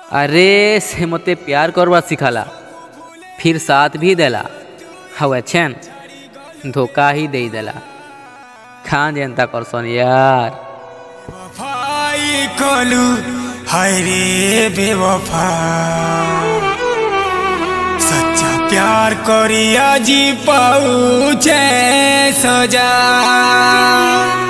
अरे से मते प्यार करवा सिखाला फिर साथ भी देला हवे छेन धोखा ही दे देला खान जनता करसन यार वफाई कलू हाय रे बेवफा सच्चा प्यार करिया जी पाऊ सजा